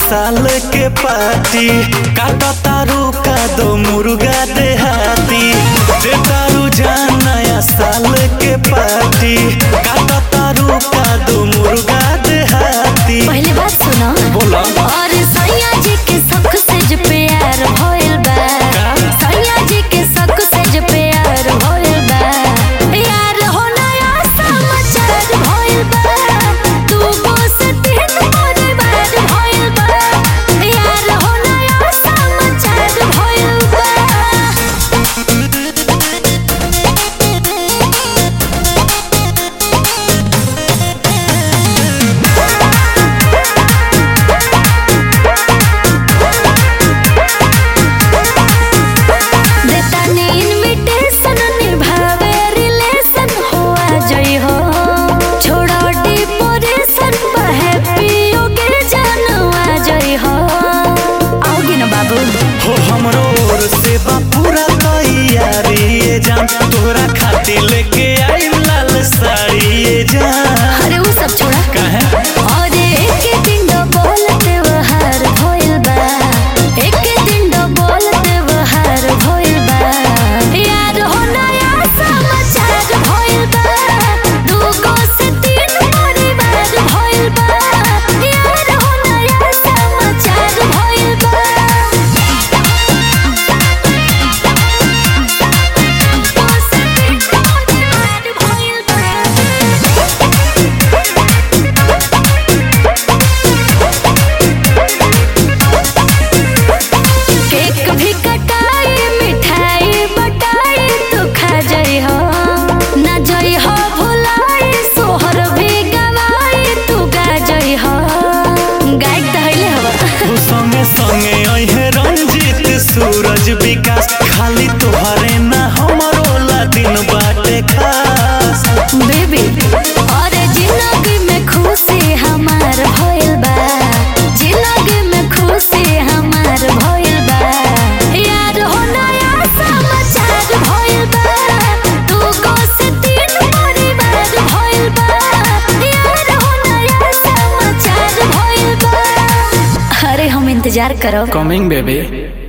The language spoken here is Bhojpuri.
साल के पार्टी काटा तारू का दो मुर्गा देहाती दे तारू जान नया साल के पार्टी काटा तारू का दो मुर्गा देहाती पहले बात सुनो बोला और सैया जी के शौक से जो प्यार भइल बा का? सैया जी के शौक से जो प्यार भइल बा यार हो नया समाचार भइल बा तू गो से तीन परिवार भइल बा यार हो नया समाचार भइल बा देतानी इनविटेशन निभावे रिलेशन हुआ जई हो छोड़ो डिपोरेशन हैप्पी ओके जानवा जई हो आओगे ना बाबू हो हमरो ओर से बा पूरा तैयारी ये जान तोहरा खातिर लेके आई लाल साड़ी ये जान अरे वो सब छोड़ा काहे और एक दिन दो बोलते वहार भइल बा एक दिन दो बोलते वहार भइल बा यार हो नया समाचार भइल बा दूगो से तीन परिवार भइल बा यार हो नया समाचार भइल बा दूगो से तीन परिवार भइल बा केक भी कटाई मिठाई बटाई तू खा जाई हो ना जाई हो भुलाई सोहर भी गवाई तू गा जाई हो गायक तो हइले हवा हो संगे संगे अहे रंजीत सूरज विकास खाली तोहरे ना हमरो ला दिन बाटे खास बेबी और जिंदगी में खुशी हमार भइल बा जिंदगी में खुशी हमार भइल बा यार हो नया समाचार भइल बा तू गो से तीन परिवार भइल बा यार हो नया समाचार भइल बा अरे हम इंतजार करो कमिंग बेबी